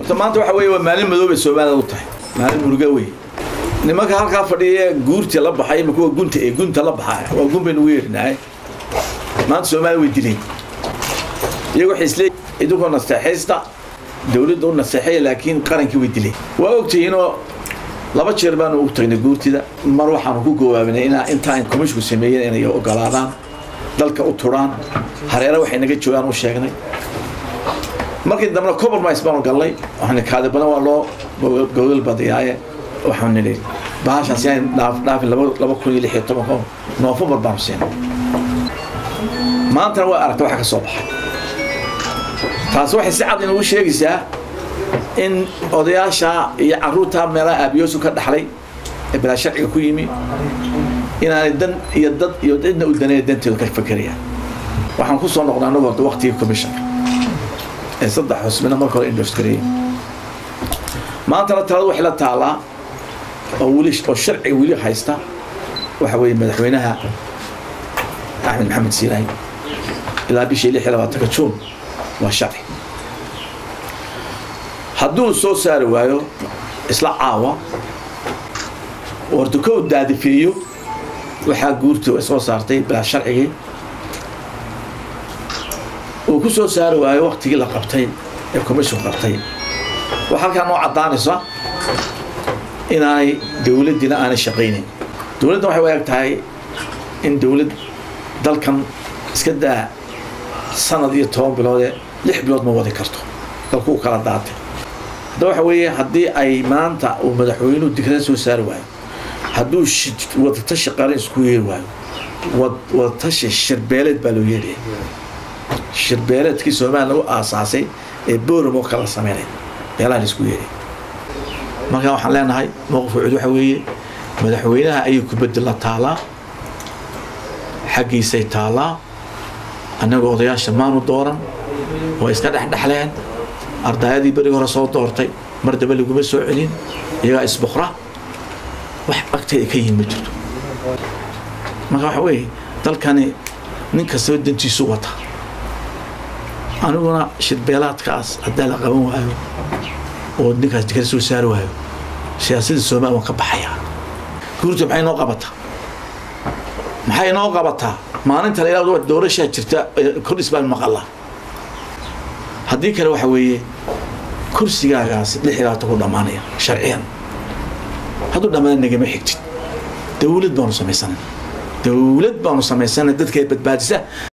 horta maanta waxa weeye waa maalin madoobay soomaalida u tahay maalin muruga wey nimanka halkaa fadhiya guurta la baxay ima kuwa gunta ee gunta la baxaya waa gun baynu ugu yeerinahay maanta soomaalida way dileen iyago waxay isleeyihin idinkoo nasteexaysta dawladda u nasteexaya laakiin qarankii way dileen waa ogtihiinoo laba jeer baanu ugu tagnay guurtida mar waxaanu ku gawaabinay inaa intaan komishku sameeyeen inay ogolaadaan dalka u turaan hareere waxay naga joogaan u sheegnay markii dambena compromise baanu gallay waxaan kaadi badan waa loo gogol badiyaaye waxaan nidhi bahashaas yaan dhaaf dhaafin laba laba kun iyo lix iyo tobanka noofembar baanu siinay maantana waa aragta waxa ka soo baxay taas waxay si cad inugu sheegaysaa in odayaasha iyo caruurta meelaha aabiyoosu ka dhaxlay ee bilaa sharciga ku yimi inaanay dan iyo dad iyo cidna u danaya danteedu ka fakerayaan waxaan ku soo noqday annagu horta waqtigii commissionka ee saddex xusbina marka hore indhos gareeyey maantana taladu waxay la taalaa oo weli oo sharciga weli haysta waxa weeye madaxweynaha axmed maxamed siilaahi ilaa bishii lix iyo labaatanka juun waa sharci hadduu soo saari waayo isla caawa wardukow daadifeeyo waxaa guurta ay soo saartay bilaa sharcigii uu ku soo saari waayo waktigii la qabtay ee commission qabtay waxaa halkaa noo caddaanaysa inaanay dowladdiina aanay shaqaynayn dowladdan waxay u eg tahay in dowlad dalkan iska daa sanad iyo toban biloodee lix bilood ma wadi karto dalku u kala daatay hadda waxa weeye haddii ay maanta uu madaxweynuhu dikrada soo saari waayo hadduu wadatashi qaran isku yeeri waayo wadatashi shirbeeleed baa loo yeedhaya shirbeeleedkii soomaaliya lagu aasaasay ee boram oo kala sameynay meelaha la isku yeedhay markaa waxaan leenahay mowqifka cud waxa weeye madaxweynaha ayay kubaddi la taalaa xaggiisay taalaa annagoo odayaasha maanu dooran way iska dhexdhexleen ardaayadii berigi hore soo doortay mar daba laguma soo celin iyagaa isbukra wax agteeda ka yihin ma jirto marka waxa weeye dalkani nin kastaba dantiisu wata aniguna shirbeelaadkaas haddaa la qaban waayo oo ninkaas dikar soo saari waayo siyaasadda soomaaliya waan ka baxayaa guurta maxay noo qabataa maxay noo qabataa maalinta la ilaa doorashaa jirta kordhis baan maqalaa haddii kale waxa weeye kursigaagaas lix iyo labaatan ku dhammaanaya sharciyan hadduu dhammaana nagama xigtid dawlad baanu samaysanay dawlad baanu samaysanay dadka badbaadisa